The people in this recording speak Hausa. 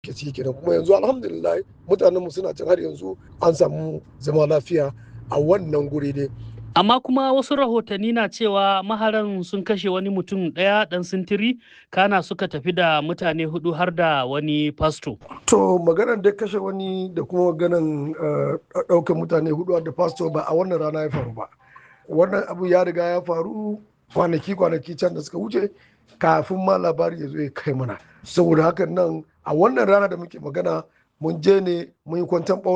ke ciki kenan kuma yanzu alhamdulillah mutanenmu suna can har yanzu an samu zama lafiya a wannan guri ne Amma kuma wasu rahotanni na cewa maharan sun kashe wani mutum ɗaya ɗan sintiri kana suka tafi da mutane hudu har da wani fasto. to maganar da kashe wani da kuma maganar ɗaukar mutane hudu da fasto ba a wannan rana ya faru ba wannan abu ya riga ya faru kwanaki kwanaki can da suka wuce kafin ma labari ya zo ya kai mana saboda hakan nan a wannan rana da muke magana mun je ne mun yi kwantan